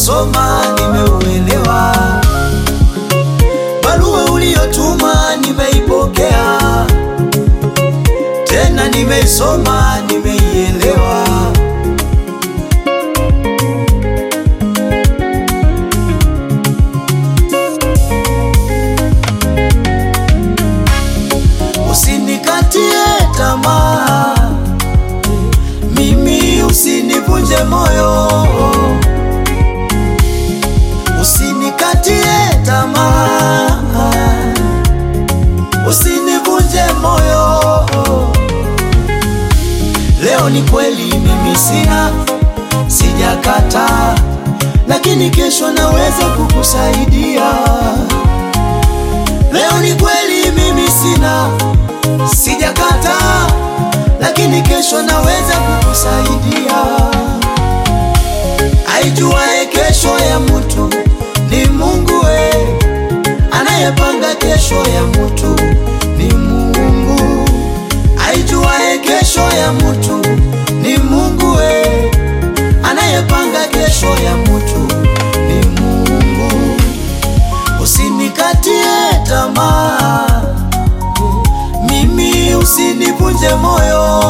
nimeusoma, nimeuelewa. Barua uliyotuma nimeipokea, tena nimeisoma, nimeielewa. Usinikatie tamaa, mimi usinivunje moyo, usinikatie tamaa, usinivunje moyo. Leo ni kweli mimi sina, sijakata, lakini kesho naweza kukusaidia. Leo ni kweli mimi sina, sijakata, lakini kesho naweza kukusaidia. Aijuae kesho ya mtu ni Mungu we, anayepanga kesho ya mtu ni Mungu. Aijuae kesho ya mtu ni Mungu we, anayepanga kesho ya mtu ni Mungu. Usinikatie tamaa, mimi usinivunje moyo.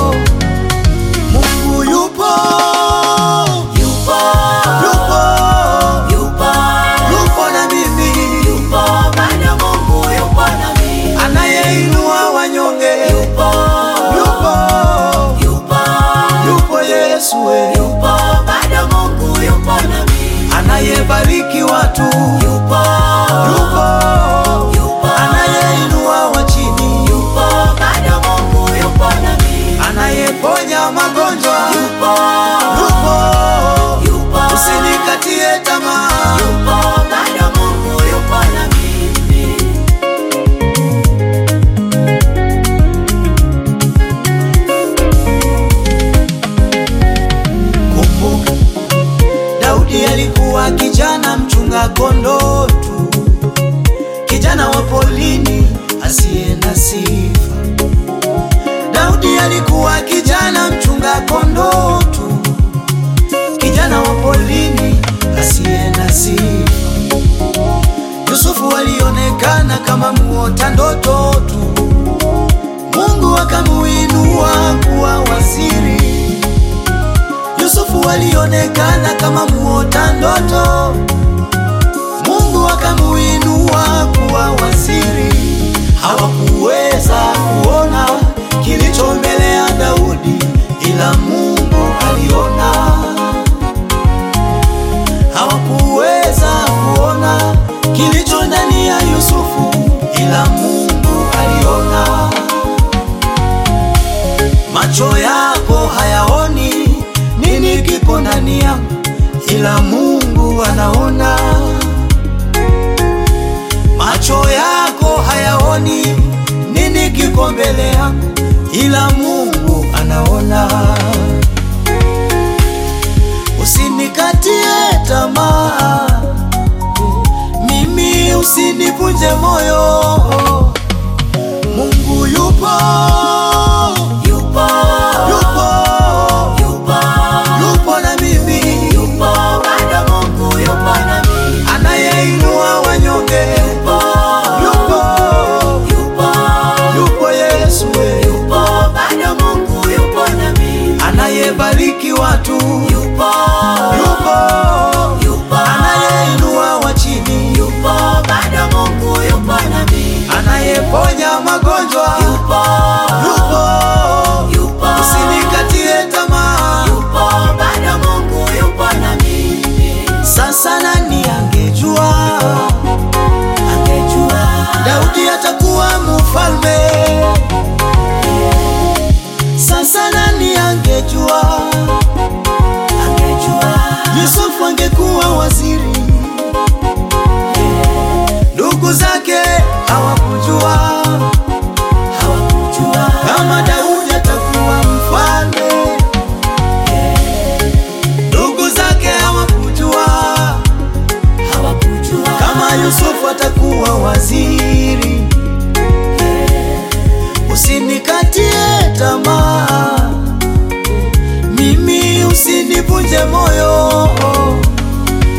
Mungu yupo, yupo, yupo, yupo, yupo na mimi, yupo bado. Mungu yupo na mimi, anayeinua wanyonge, yupo, yupo, yupo, yupo Yesu we, yupo bado. Mungu yupo na mimi, anayebariki watu, yupo, yupo, yupo, anayeinua wa chini, yupo bado. Mungu yupo na mimi, anayeponya magonjwa, yupo, yupo, yupo, usinikatie tamaa, yupo bado. Mungu yupo na mimi. Kumbuka Daudi alikuwa kijana mchunga kondoo tu, kijana wa polini asiye na sifa. Daudi alikuwa kijana mchunga kondoo tu, kijana wa polini asiye na sifa. Yusufu alionekana kama muota ndoto tu, Mungu akamuinua kuwa waziri. Yusufu alionekana kama muota ndoto, Mungu akamuinua kuwa waziri. Hawakuweza kuona kilicho mbele ya Daudi, ila Mungu aliona. Hawakuweza kuona kilicho ndani ya Yusufu, ila Mungu aliona. Macho yako hayaoni nini kiko ndani yangu, ila Mungu anaona. Macho yako hayaoni nini kiko mbele yangu, ila Mungu anaona. Usinikatie tamaa, mimi usinivunje moyo. Mungu yupo, yupo, yupo, yupo, yupo na mimi, yupo bado. Mungu yupo na mimi, anayeinua wanyonge, yupo, yupo, yupo, yupo Yesu we, yupo bado. Mungu yupo na mimi, anayebariki watu, yupo, yupo, yupo, anayeinua wa chini, yupo bado. Mungu yupo na mimi, anayeponya magonjwa, yupo, yupo, yupo, usinikatie tamaa, yupo bado. Mungu yupo na mimi. Sasa nani angejua, angejua Daudi atakuwa mfalme? Sasa nani angejua, angejua Yusufu angekuwa waziri? Ndugu zake hawakujua, hawakujua kama Daudi atakuwa mfalme. Ndugu zake hawakujua, hawakujua kama Yusufu atakuwa waziri. Usinikatie tamaa, mimi usinivunje moyo.